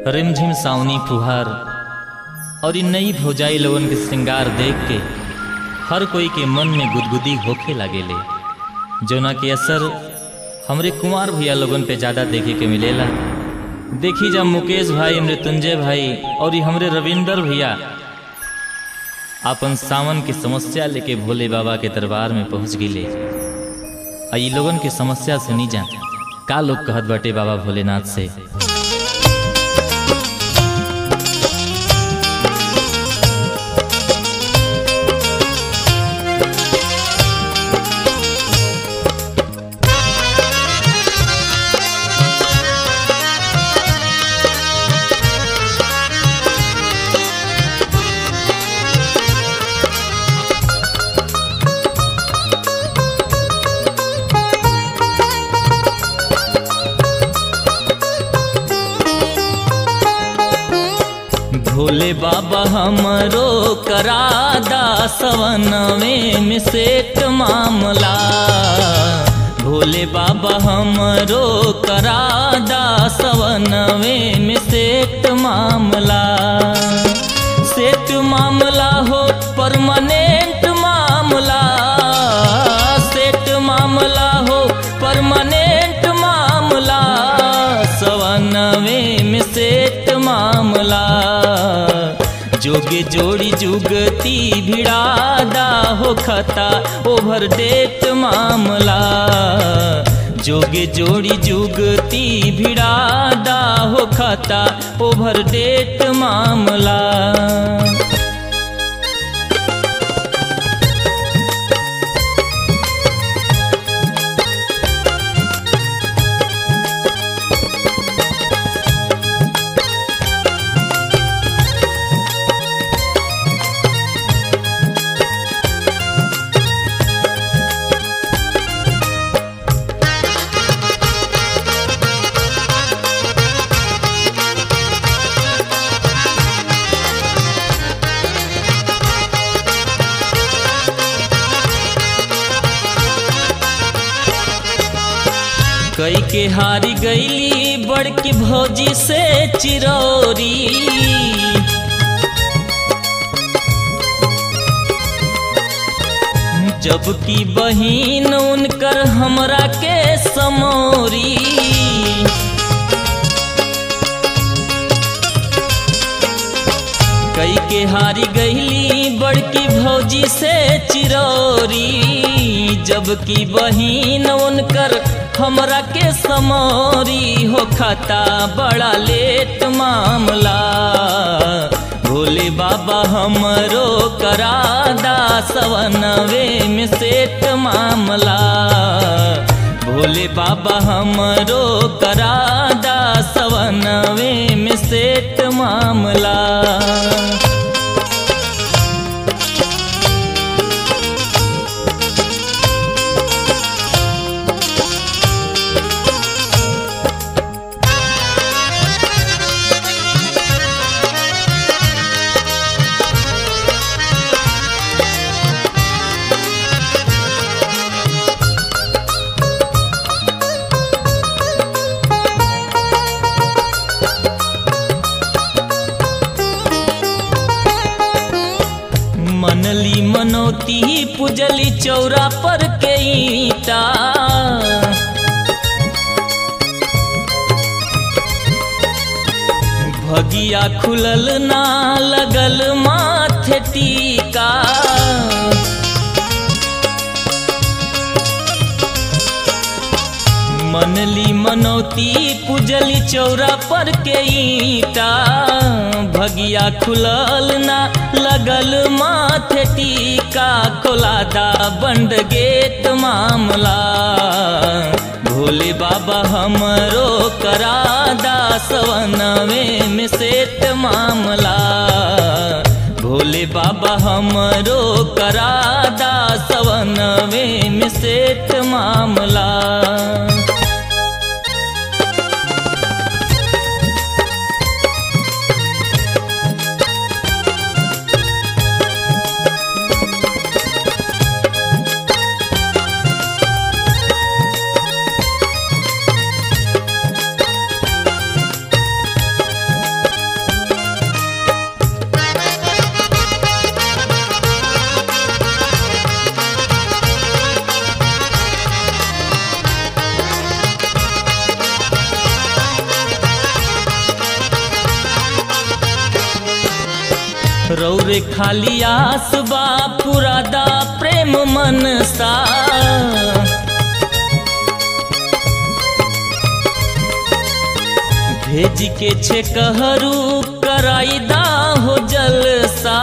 रिमझिम सावनी फुहार और इ नई भौजाई लोगन के श्रृंगार देख के हर कोई के मन में गुदगुदी होखे लागेले जोना के असर हमरे कुमार भैया लोगन पे ज़्यादा देखे के मिलेला देखी जब मुकेश भाई मृत्युंजय भाई और ये हमरे रविंदर भैया अपन सावन की समस्या लेके भोले बाबा के दरबार में पहुंच गिले आ ई लोगन के समस्या सुनी जा का लोग कहत बाटे बाबा भोलेनाथ से भोले बाबा हमरो करादा सवनवे में सेट मामला भोले बाबा हमरो करादा सवनवे में सेट मामला सेट मामला हो परमानेंट मामला सेट मामला हो परमानेंट मामला सवनवे में सेट मामला जोगे जोड़ी जुगती भिड़ादा हो खता ओवर डेट मामला जोगे जोड़ी जुगती भिड़ादा हो खता ओवर डेट मामला कई के हारी गईली बड़की भौजी से चिरौरी जबकि बहिन उनकर हमरा के समोरी कई के हारी गईली बड़की भौजी से चिरौरी जबकि बहिन उनकर हमरा के समोरी हो खाता बड़ा लेट मामला भोले बाबा हमरो करादा सवनवे में सेट मामला भोले बाबा हमरो करादा सवनवे में सेट मामला मनली मनोती पुजली चौरा पर के ईटा भगिया खुलल ना लगल माथे टीका मनली मनौती पुजली चौरा पर के ईटा भगिया खुलल ना लगल माथे टीका खोलादा बंड गेट मामला भोले बाबा हमरो करादा सवनवे में सेट मामला भोले बाबा हमरो करादा सवनवे में सेट मामला रौरे खाली आस बा पुरादा प्रेम मन सा भेज के छे कहरू कराईदा हो जलसा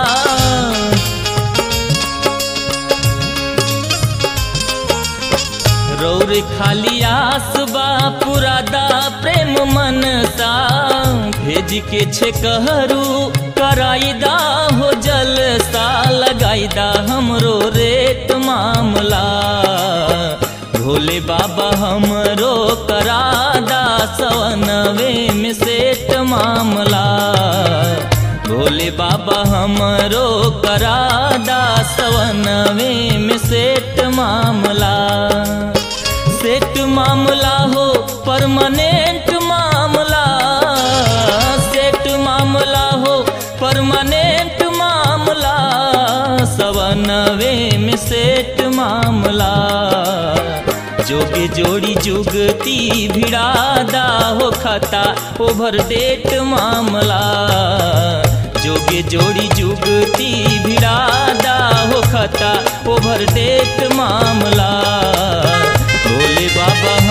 रौर खाली आस बा पुरादा प्रेम मन सा भेज के छे कहरू कराईदा हो जलसा लगाईदा हमरो रेट मामला भोले बाबा हमरो करादा सवनवे में सेठ मामला भोले बाबा हमरो करादा सवनवे में सेठ मामला सेठ मामला हो परमानेंट मामला सेठ मामला हो परमानेंट मामला सवनवे में सेठ मामला जोगे जोड़ी जुगती भिड़ादा हो खता ओवर डेट मामला जोगे जोड़ी जुगती भिड़ादा हो खता ओवर डेट मामला भोले बाबा